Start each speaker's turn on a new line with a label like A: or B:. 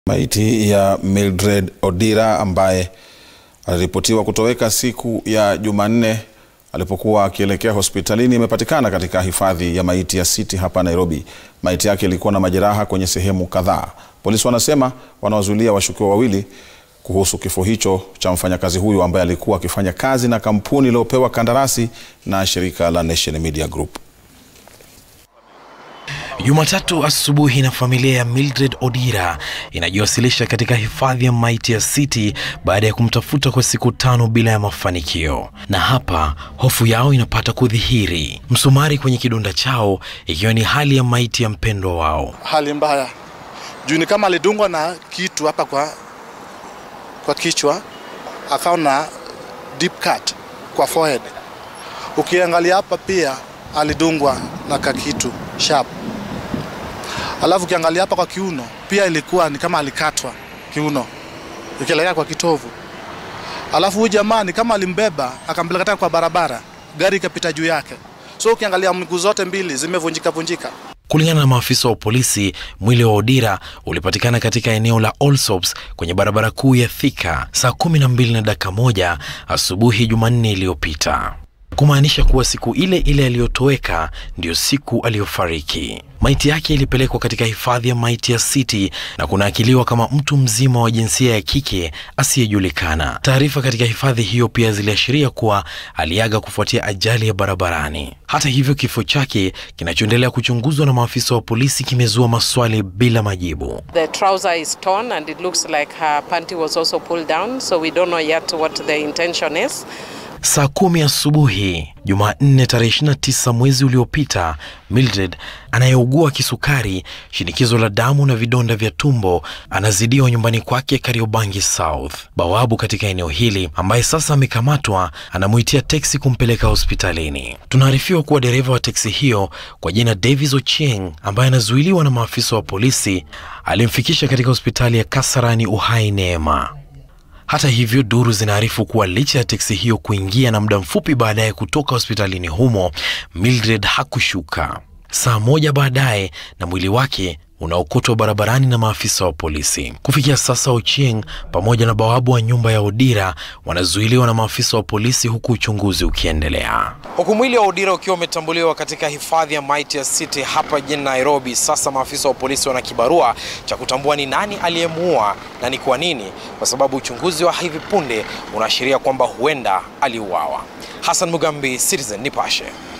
A: Maiti ya Mildred Odira ambaye aliripotiwa kutoweka siku ya Jumanne alipokuwa akielekea hospitalini imepatikana katika hifadhi ya maiti ya City hapa Nairobi. Maiti yake ilikuwa na majeraha kwenye sehemu kadhaa. Polisi wanasema wanawazuilia washukiwa wawili kuhusu kifo hicho cha mfanyakazi huyu ambaye alikuwa akifanya kazi na kampuni iliyopewa kandarasi na shirika la Nation Media Group.
B: Jumatatu asubuhi na familia ya Mildred Odira inajiwasilisha katika hifadhi ya maiti ya City baada ya kumtafuta kwa siku tano bila ya mafanikio, na hapa hofu yao inapata kudhihiri, msumari kwenye kidonda chao ikiwa ni hali ya maiti ya mpendwa wao.
C: Hali mbaya juu ni kama alidungwa na kitu hapa kwa, kwa kichwa, akawa na deep cut kwa forehead. Ukiangalia hapa pia alidungwa na kakitu sharp Alafu ukiangalia hapa kwa kiuno pia ilikuwa ni kama alikatwa kiuno ikielekea kwa kitovu. Alafu huyu jamaa ni kama alimbeba akampeleka tena kwa barabara, gari ikapita juu yake. So ukiangalia miguu zote mbili zimevunjika vunjika.
B: Kulingana na maafisa wa polisi, mwili wa Odira ulipatikana katika eneo la Allsops kwenye barabara kuu ya Thika saa kumi na mbili na dakika moja asubuhi Jumanne iliyopita kumaanisha kuwa siku ile ile aliyotoweka ndiyo siku aliyofariki. Maiti yake ilipelekwa katika hifadhi ya maiti ya City na kunaakiliwa kama mtu mzima wa jinsia ya kike asiyejulikana. Taarifa katika hifadhi hiyo pia ziliashiria kuwa aliaga kufuatia ajali ya barabarani. Hata hivyo, kifo chake kinachoendelea kuchunguzwa na maafisa wa polisi kimezua maswali bila majibu.
D: The trouser is torn and it looks like her panty was also pulled down so we don't know yet what the intention is.
B: Saa kumi asubuhi Jumanne tarehe 29 mwezi uliopita, Mildred anayeugua kisukari, shinikizo la damu na vidonda vya tumbo anazidiwa nyumbani kwake Kariobangi South. Bawabu katika eneo hili ambaye sasa amekamatwa anamuitia teksi kumpeleka hospitalini. Tunaarifiwa kuwa dereva wa teksi hiyo kwa jina Davis Ochieng ambaye anazuiliwa na maafisa wa polisi alimfikisha katika hospitali ya Kasarani Uhai Neema. Hata hivyo, duru zinaarifu kuwa licha ya teksi hiyo kuingia na muda mfupi baadaye kutoka hospitalini humo, Mildred hakushuka. Saa moja baadaye na mwili wake unaokotwa barabarani na maafisa wa polisi. Kufikia sasa, Ochieng pamoja na bawabu wa nyumba ya Odira wanazuiliwa na maafisa wa polisi huku uchunguzi ukiendelea.
E: Huku mwili wa Odira ukiwa umetambuliwa katika hifadhi ya maiti ya City hapa jijini Nairobi, sasa maafisa wa polisi wana kibarua cha kutambua ni nani aliyemuua na ni kwa nini, kwa sababu uchunguzi wa hivi punde unaashiria kwamba huenda aliuawa. Hassan Mugambi, Citizen Nipashe.